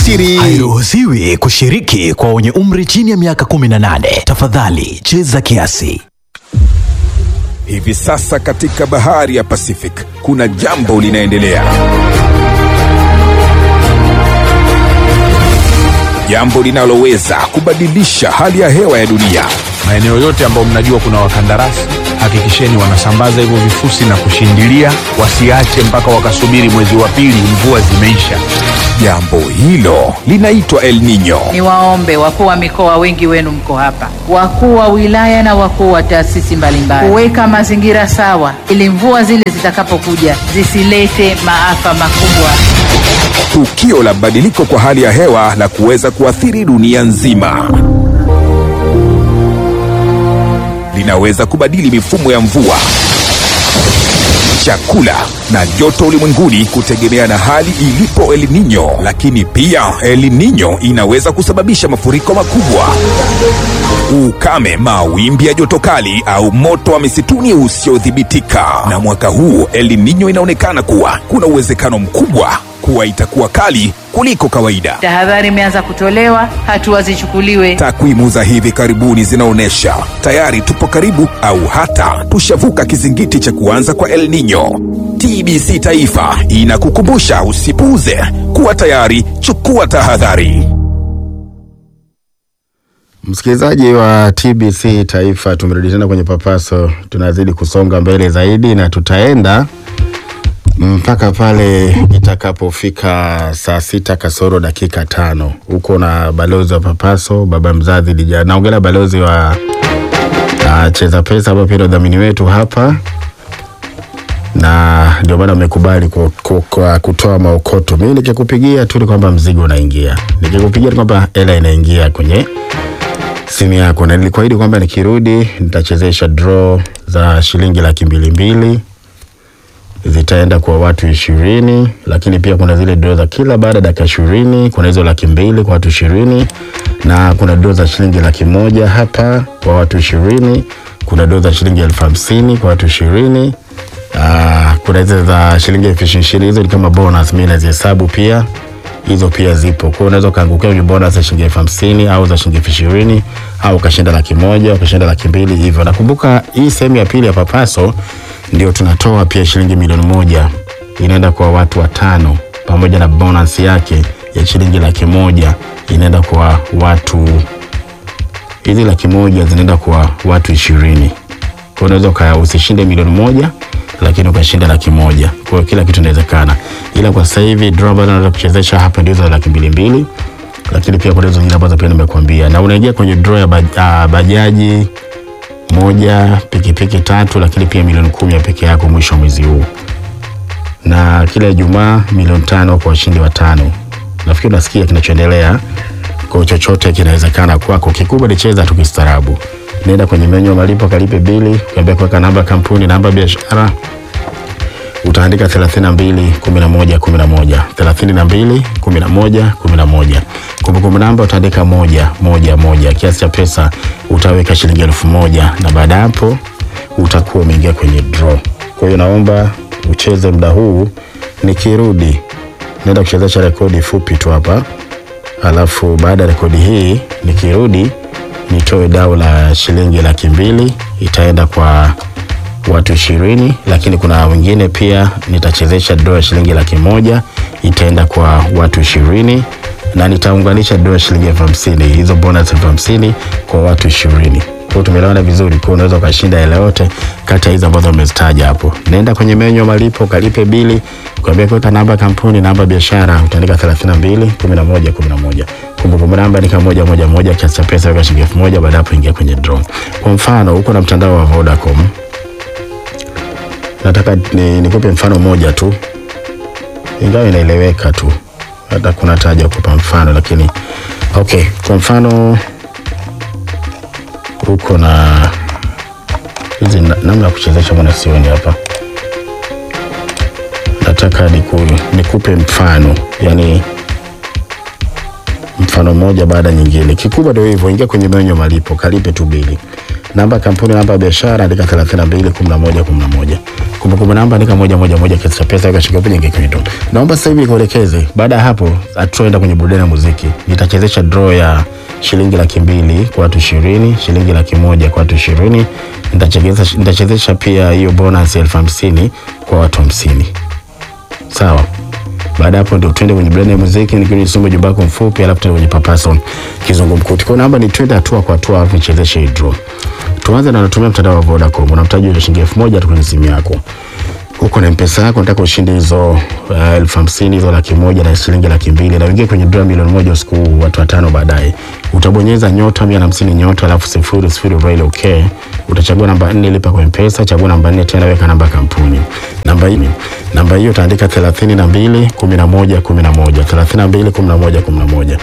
siri. Hairuhusiwi kushiriki kwa wenye umri chini ya miaka 18. Tafadhali cheza kiasi. Hivi sasa katika bahari ya Pacific kuna jambo linaendelea, jambo linaloweza kubadilisha hali ya hewa ya dunia. maeneo yote ambayo mnajua kuna wakandarasi hakikisheni wanasambaza hivyo vifusi na kushindilia wasiache mpaka wakasubiri mwezi wa pili mvua zimeisha Jambo hilo linaitwa El Nino. Niwaombe wakuu wa mikoa, wengi wenu mko hapa, wakuu wa wilaya na wakuu wa taasisi mbalimbali, kuweka mazingira sawa ili mvua zile zitakapokuja zisilete maafa makubwa. tukio la badiliko kwa hali ya hewa la kuweza kuathiri dunia nzima. Linaweza kubadili mifumo ya mvua, chakula na joto ulimwenguni kutegemea na hali ilipo El Nino. Lakini pia El Nino inaweza kusababisha mafuriko makubwa, ukame, mawimbi ya joto kali au moto wa misituni usiodhibitika. Na mwaka huu El Nino inaonekana kuwa kuna uwezekano mkubwa kuwa itakuwa kali kuliko kawaida. Tahadhari imeanza kutolewa, hatua zichukuliwe. Takwimu za hivi karibuni zinaonyesha tayari tupo karibu au hata tushavuka kizingiti cha kuanza kwa El Nino. TBC Taifa inakukumbusha usipuuze, kuwa tayari, chukua tahadhari. Msikilizaji wa TBC Taifa, tumerudi tena kwenye papaso, tunazidi kusonga mbele zaidi na tutaenda mpaka pale itakapofika saa sita kasoro dakika tano huko na balozi wa papaso, baba mzazi Dija. Naongelea balozi wa uh, cheza pesa ambao pia ndio dhamini wetu hapa, na ndio maana amekubali ku- ku- ku- kutoa maokoto. Mimi nikikupigia tu ni kwamba mzigo unaingia, nikikupigia ni kwamba hela inaingia kwenye simu yako, na nilikuahidi kwamba nikirudi nitachezesha draw za shilingi laki mbili mbili zitaenda kwa watu ishirini, lakini pia kuna zile draw za kila baada ya dakika ishirini. Kuna hizo laki mbili kwa watu ishirini na kuna draw za shilingi laki moja hapa kwa watu ishirini. Kuna draw za shilingi elfu hamsini kwa watu ishirini. Ah, kuna hizo za shilingi elfu ishirini hizo ni kama bonus, mimi nazihesabu pia hizo pia zipo. Kwa hiyo unaweza ukaangukia kwenye bonus za shilingi elfu hamsini au za shilingi elfu ishirini au ukashinda laki moja ukashinda laki mbili hivyo. Nakumbuka hii sehemu ya pili ya papaso ndio tunatoa pia shilingi milioni moja inaenda kwa watu watano pamoja na bonus yake ya shilingi laki moja inaenda kwa watu hizi laki moja zinaenda kwa watu ishirini. Kwa hiyo unaweza uka- usishinde milioni moja lakini ukashinda laki moja. Kwa hiyo kila kitu inawezekana, ila kwa sasa hivi draw ambazo naweza kuchezesha hapa ndio za laki mbili mbili, lakini pia kuna hizo zingine ambazo pia nimekuambia, na unaingia kwenye draw ya baj, uh, bajaji moja, pikipiki tatu, lakini pia milioni kumi ya peke yako mwisho wa mwezi huu, na kila Ijumaa milioni tano kwa washindi watano. Nafikiri unasikia kinachoendelea kwa chochote kinawezekana kwako. Kikubwa ni cheza tu kistaarabu. Nenda kwenye menyu ya malipo, kalipe bili, kuambia kuweka namba ya kampuni, namba ya biashara, utaandika 32 11 11 32 11 11. Kumbukumbu namba utaandika moja moja moja. Kiasi cha pesa utaweka shilingi elfu moja na baada ya hapo utakuwa umeingia kwenye draw. Kwa hiyo naomba ucheze muda huu, nikirudi naenda kuchezesha rekodi fupi tu hapa alafu baada ya rekodi hii nikirudi nitoe dau la shilingi laki mbili itaenda kwa watu ishirini, lakini kuna wengine pia nitachezesha doa ya shilingi laki moja itaenda kwa watu ishirini na nitaunganisha doa ya shilingi elfu hamsini hizo bonus elfu hamsini kwa watu ishirini. Kwa hiyo tumeelewana vizuri, kwa unaweza ukashinda hela yote kati ya hizo ambazo umezitaja hapo. Nenda kwenye menyu ya malipo, kalipe bili, kuambia kuweka namba ya kampuni, namba ya biashara, utaandika 32 11 11. Kumbukumbu namba ni kama moja moja moja, kiasi cha pesa weka shilingi elfu moja baada ya hapo ingia kwenye draw. Kwa mfano, uko na mtandao wa Vodacom nataka ni, nikupe mfano mmoja tu, ingawa inaeleweka tu, hata kuna taja kupa mfano, lakini okay. Kwa mfano uko na hizi na- namna ya kuchezesha, mwana sioni hapa, nataka niku, nikupe mfano, yani mfano mmoja baada ya nyingine. Kikubwa ndio hivyo, ingia kwenye menyu ya malipo, kalipe tu bili, namba ya kampuni, namba ya biashara, andika 32 11 11. kumbukumbu namba andika moja moja moja kiasi cha pesa weka shilingi kwenye ngeki yetu. Naomba sasa hivi nikuelekeze. Baada ya hapo, atuenda kwenye burudani ya muziki. Nitachezesha draw ya shilingi laki mbili kwa watu ishirini, shilingi laki moja kwa watu ishirini. Nitachezesha nitachezesha pia hiyo bonus elfu hamsini kwa watu hamsini. Sawa. Baada ya hapo ndio twende kwenye burudani ya muziki, nikiwa nisome ujumbe wako mfupi, alafu tuende kwenye papaso kizungumkuti. Kwa namba ni twende hatua kwa hatua, alafu nichezeshe hii draw. Tuanze na unatumia mtandao wa Vodacom, unamtaji ile shilingi elfu moja tu kwenye simu yako huko na mpesa yako nataka ushinde hizo uh, elfu hamsini hizo laki moja na shilingi laki mbili na uingie kwenye dola milioni moja usiku huu, watu watano baadaye. Utabonyeza nyota mia na hamsini nyota alafu sifuri sifuri vile okay. Utachagua namba nne lipa kwa mpesa, chagua namba nne tena weka namba ya kampuni. Namba hii namba hiyo utaandika thelathini na mbili kumi na moja kumi na moja thelathini na mbili kumi na moja kumi na moja